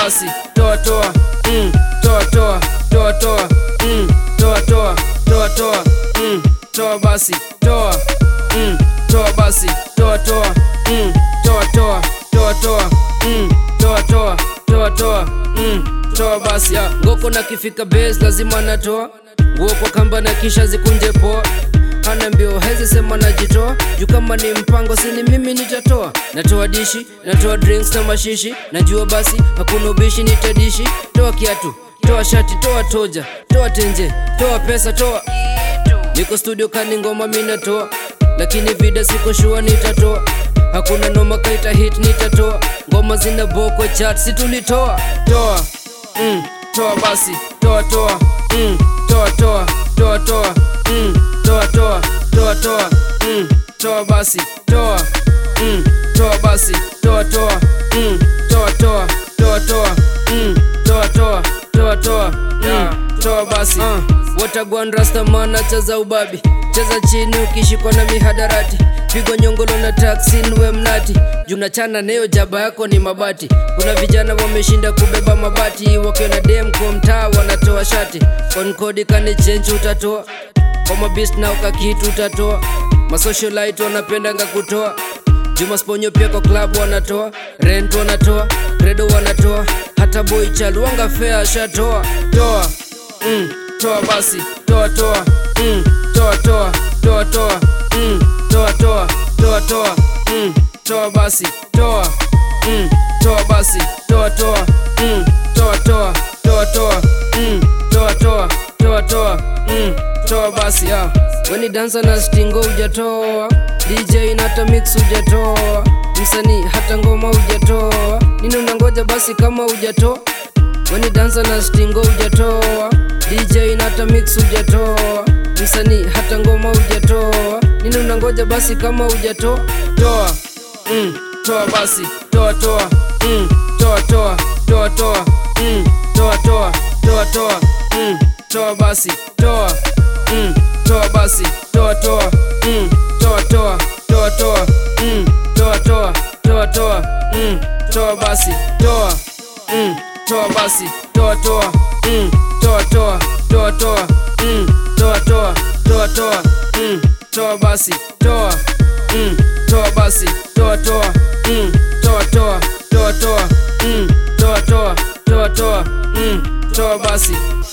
basi toa toa mm, toa toa toa toa mm, toa toa toa toa mm, toa basi toa mm, toa basi toa toa mm, toa toa toa toa mm, toa toa toa toa mm, toa basi ya ngoko na kifika base lazima natoa nguo kwa kamba na kisha zikunje poa ana mbio hezi sema najitoa juu kama ni mpango sini mimi nitatoa natoa dishi natoa drinks na mashishi najua basi hakuna ubishi nitadishi toa kiatu toa shati toa toja toa tenje toa pesa toa niko studio kani ngoma minatoa lakini vida siko shua nitatoa hakuna noma kaita hit nitatoa ngoma zina boko chat situlitoa toa mm, toa basi toa toa mm, toa toa toa toa mm, toa toa toa toa mm, toa basi toa mm, toa basi toa toa mm, toa toa toa toa mm, toa toa toa toa mm, toa basi uh, watagwan rastamana cheza ubabi cheza chini ukishikwa na mihadarati pigwa nyongolo na taksi nwe mnati jumnachana neyo jaba yako ni mabati kuna vijana wameshinda kubeba mabati wakiwa na dem kwa mtaa wanatoa shati konkodi kani chenchi utatoa kwa mabist na ukakitu utatoa masocialite wanapendanga kutoa juma sponyo pia kwa klabu wanatoa rent wanatoa redo wanatoa hata boy child wanga fea ashatoa toa mm, toa basi toa toa mm, toa toa toa toa mm, toa toa toa toa mm, toa basi toa mm, toa basi toa toa mm, toa toa toa toa mm, toa toa toa toa mm, toa basi ah. weni dansa na stingo ujatoa dj nata mix ujatoa msanii hata ngoma ujatoa nini unangoja basi kama ujatoa weni dansa na stingo ujatoa dj nata mix ujatoa msanii hata ngoma ujatoa nini unangoja basi kama ujatoa toa mm, toa basi toa toa mm, toa toa toa toa mm, toa toa toa toa mm, toa basi toa mm, toa basi toa toa mm, toa toa toa toa mm, toa toa toa toa mm, toa basi toa mm, toa basi toa toa mm, toa toa toa toa mm, toa toa toa toa mm, toa basi toa mm, toa basi toa toa mm, toa toa toa toa mm, toa toa toa toa mm, toa basi